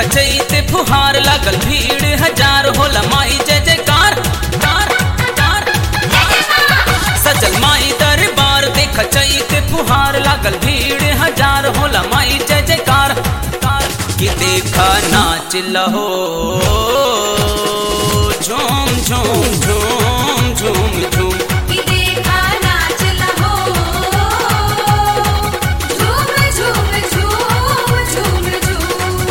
चैते फुहार लागल भीड़ हजार होला माई जय जयकार कार कार सजल माई दरबार देख चैते फुहार लागल भीड़ हजार होला माई जय जयकार कार कि देखा नाच लहो झूम झूम झूम झूम झूम कि देखा नाच लहो झूम झूम झूम झूम झूम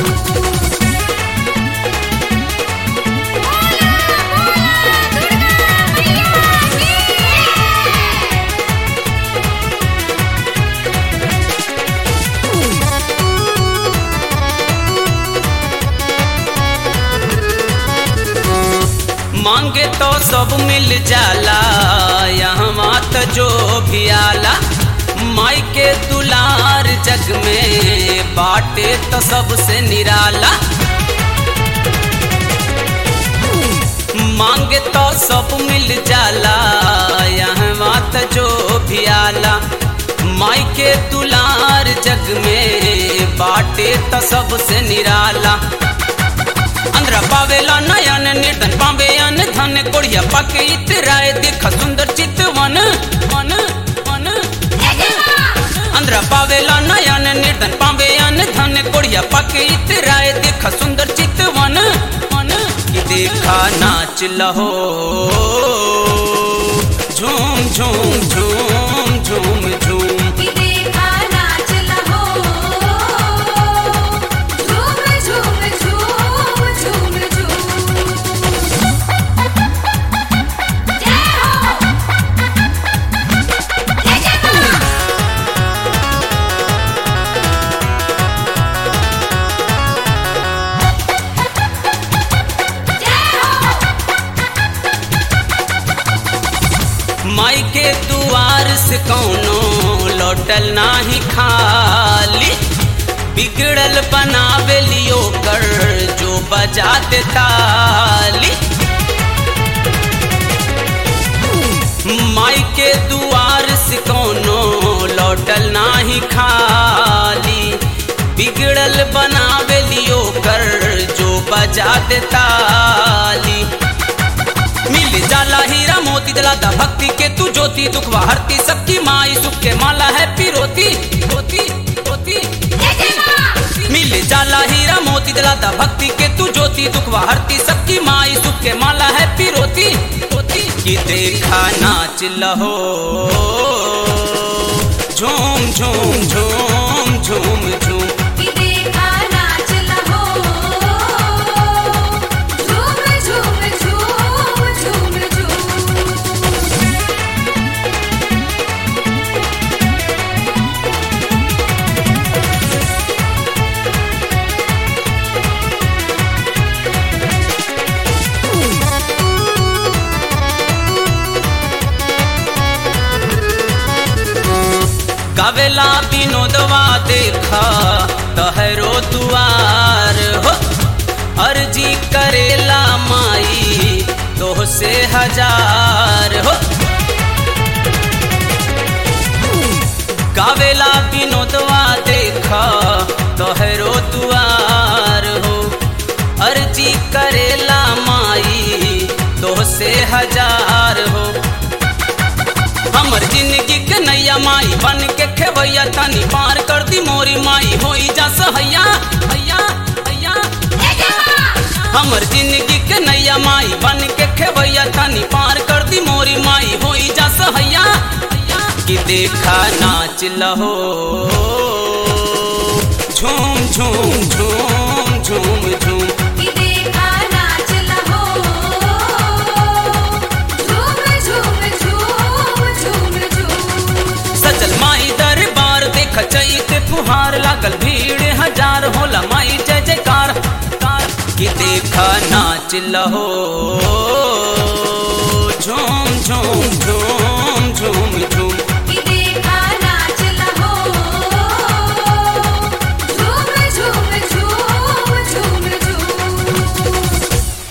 बोला बोला दुर्गा मैया की मांगे तो सब मिल जाला यहाँ मात जो भी आला माई के दुलार जग में बाटे तो सबसे निराला मांगे तो सब मिल जाला यहाँ मात जो भी आला माई के दुलार जग में बाटे तो सबसे निराला अंद्र पावेला नयन निर्धन पावे अन धन कोड़िया पाके इतराए देख सुंदर चित वन वन वन अंद्र पावेला नयन निर्धन पावे अन धन कोड़िया पाके इतराए देख सुंदर चित वन वन कि देखा नाच लहो झूम झूम झूम झूम झूम कि देखा नाच लहो झूम झूम झूम झूम झूम जय हो जय जय मां जय हो माई के दुआर से कौनो लौटल नाही खाली बिगड़ल बनावे लियो कर जो बजा दे ताली माई के दुआर से कौनो लौटल नाही खाली बिगड़ल बनावे लियो कर जो बजा दे ताली मिल जाला हीरा मोती दिलाता भक्ति के तू ज्योति दुखवा हरती सबकी माई सुख के माला है पिरोती रोती रोती जय जय मां मिल जाला हीरा मोती दिलाता भक्ति के तू ज्योति दुखवा हरती सबकी माई सुख के माला है पिरोती रोती कि देखा नाच लहो झूम झूम झूम झूम झूम कि देखा नाच लहो झूम झूम झूम झूम झूम गावेला विनोदवा देखा तहरो दुआर हो अर्जी करेला माई तो से हजार हो गावेला विनोदवा देखा तोहरो दुआर हो अर्जी करेला माई तो से हजार हो हमर जिंदगी के नैया माई बन के खेवैया तनी पार कर दी मोरी माई होई जा सहैया हैया हैया जय जय मां हमर जिंदगी के नैया माई बन के खेवैया तनी पार कर दी मोरी माई होई जा सहैया हैया कि देखा नाच लहो झूम झूम झूम झूम झूम कि देखा नाच लहो झूम झूम झूम झूम झूम सजल माई दरबार देख चैत फुहार लागल भीड़ हजार होला माई जय जयकार कार कि देखा नाच लहो झूम झूम झूम